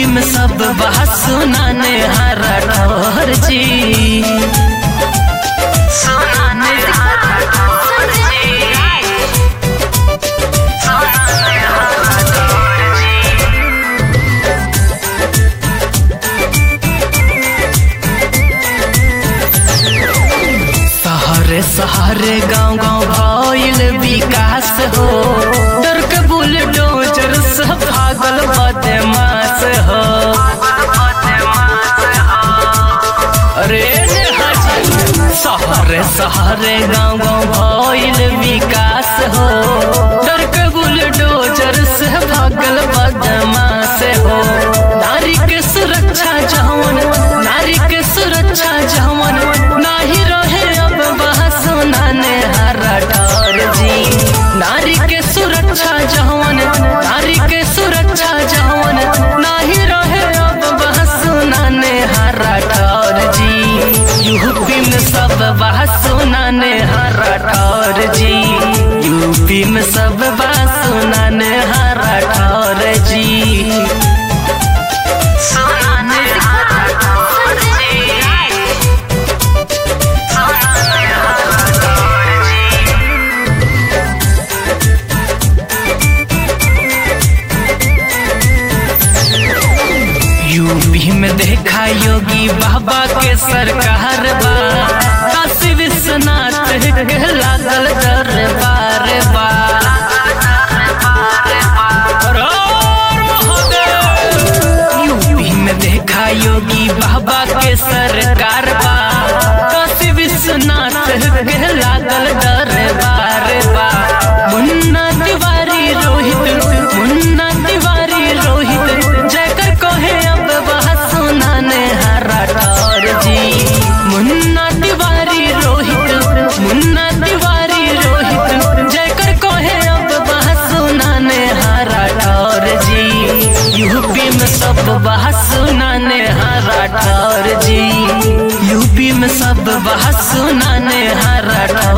में सब बात सुनाने हरा ठोर जी सुनाने हरा ठोर जी सुनाने हरा ठोर जी सहरे सहरे गांव गांव भइल विकास हो डर के बुलडोजर से भागल बदमाश हो अरे हाजी सहरे सहरे गांव गांव भइल विकास हो डर के बुलडोजर से भागल बदमाश हो नारी के सुरक्षा जवन नारी के सुरक्षा जवन नाही रहे अब वह सुनाने हरा डर जी नारी के सुरक्षा जवन नारी के सुरक्षा जवन नाही रहे अब वह सुनाने हरा डर जी यूपी में सब बात सुनाने हरा डर जी यूपी में सब बात सुनाने हरा डर जी सुनाने हरा डर जी सुनाने हरा डर जी यूपी में देखा योगी बाबा के सरकार बा काशी विश्वनाथ के लागल दरबार बा यूपी में देखा योगी बाबा के सरकार बा काशी विश्वनाथ के लागल दरबार बा मुन्ना तिवारी रोहित मुन्ना तिवारी रोहित जयकर कहे अब वह सुनाने हरा ठौर जी मुन्ना तिवारी रोहित मुन्ना तिवारी रोहित जयकर कहे अब वह सुनाने हरा ठौर जी यूपी में सब बात सुनाने हरा ठौर जी यूपी में सब बात सुनाने हरा ठौर